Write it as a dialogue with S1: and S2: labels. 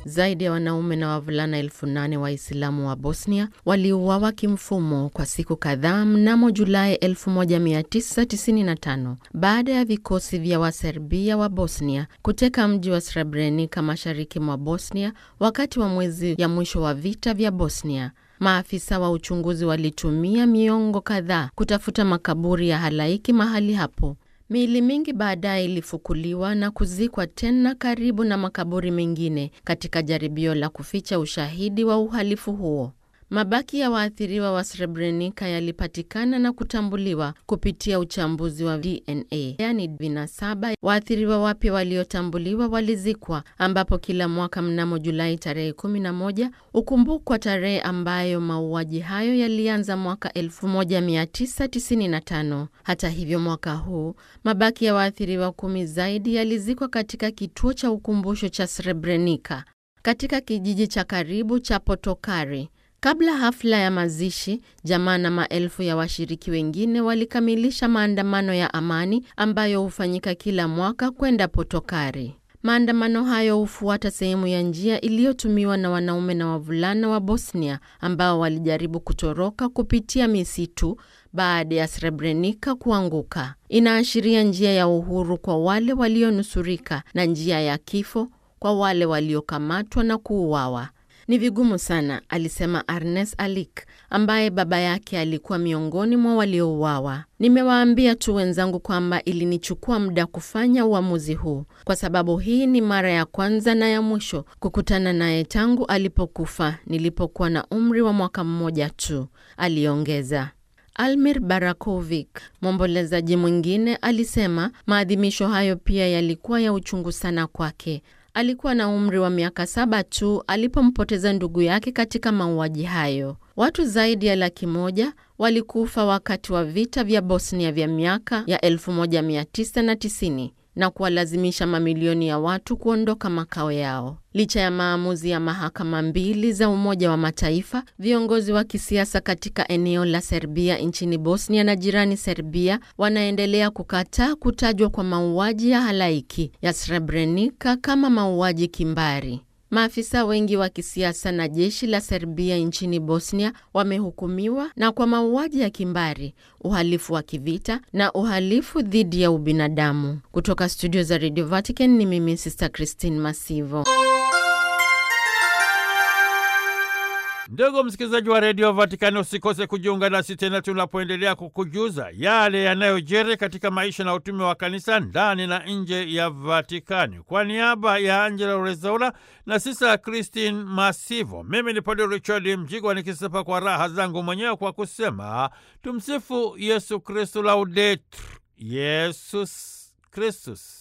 S1: zaidi ya wanaume na wavulana elfu nane Waislamu wa Bosnia waliuawa kimfumo kwa siku kadhaa mnamo Julai 1995 baada ya vikosi vya Waserbia wa Bosnia kuteka mji wa Srebrenica mashariki mwa Bosnia wakati wa mwezi ya mwisho wa vita vya Bosnia. Maafisa wa uchunguzi walitumia miongo kadhaa kutafuta makaburi ya halaiki mahali hapo. Miili mingi baadaye ilifukuliwa na kuzikwa tena karibu na makaburi mengine katika jaribio la kuficha ushahidi wa uhalifu huo. Mabaki ya waathiriwa wa Srebrenica yalipatikana na kutambuliwa kupitia uchambuzi wa DNA, yaani vinasaba. Waathiriwa wapya waliotambuliwa walizikwa, ambapo kila mwaka mnamo Julai tarehe 11 ukumbukwa tarehe ambayo mauaji hayo yalianza mwaka 1995. Hata hivyo, mwaka huu mabaki ya waathiriwa kumi zaidi yalizikwa katika kituo cha ukumbusho cha Srebrenica katika kijiji cha karibu cha Potokari. Kabla hafla ya mazishi, jamaa na maelfu ya washiriki wengine walikamilisha maandamano ya amani ambayo hufanyika kila mwaka kwenda Potokari. Maandamano hayo hufuata sehemu ya njia iliyotumiwa na wanaume na wavulana wa Bosnia ambao walijaribu kutoroka kupitia misitu baada ya Srebrenica kuanguka. Inaashiria njia ya uhuru kwa wale walionusurika na njia ya kifo kwa wale waliokamatwa na kuuawa. Ni vigumu sana, alisema Arnes Alik ambaye baba yake alikuwa miongoni mwa waliouawa. Nimewaambia tu wenzangu kwamba ilinichukua muda kufanya uamuzi huu, kwa sababu hii ni mara ya kwanza na ya mwisho kukutana naye tangu alipokufa nilipokuwa na umri wa mwaka mmoja tu, aliongeza. Almir Barakovic, mwombolezaji mwingine, alisema maadhimisho hayo pia yalikuwa ya uchungu sana kwake. Alikuwa na umri wa miaka saba tu alipompoteza ndugu yake katika mauaji hayo. Watu zaidi ya laki moja walikufa wakati wa vita vya Bosnia vya miaka ya 1990 na kuwalazimisha mamilioni ya watu kuondoka makao yao. Licha ya maamuzi ya mahakama mbili za Umoja wa Mataifa, viongozi wa kisiasa katika eneo la Serbia nchini Bosnia na jirani Serbia wanaendelea kukataa kutajwa kwa mauaji ya halaiki ya Srebrenica kama mauaji kimbari. Maafisa wengi wa kisiasa na jeshi la Serbia nchini Bosnia wamehukumiwa na kwa mauaji ya kimbari, uhalifu wa kivita na uhalifu dhidi ya ubinadamu. Kutoka studio za Radio Vatican ni mimi Sister Christine Masivo.
S2: Ndugu msikilizaji wa redio Vatikani, usikose kujiunga nasi tena tunapoendelea kukujuza yale yanayojiri katika maisha na utume wa kanisa ndani na nje ya Vatikani. Kwa niaba ya Angela Rezaula na sisa Christine Masivo, mimi ni Padre Richard Mjigwa nikisepa kwa raha zangu mwenyewe kwa kusema tumsifu Yesu Kristu, laudetur Yesus Kristus.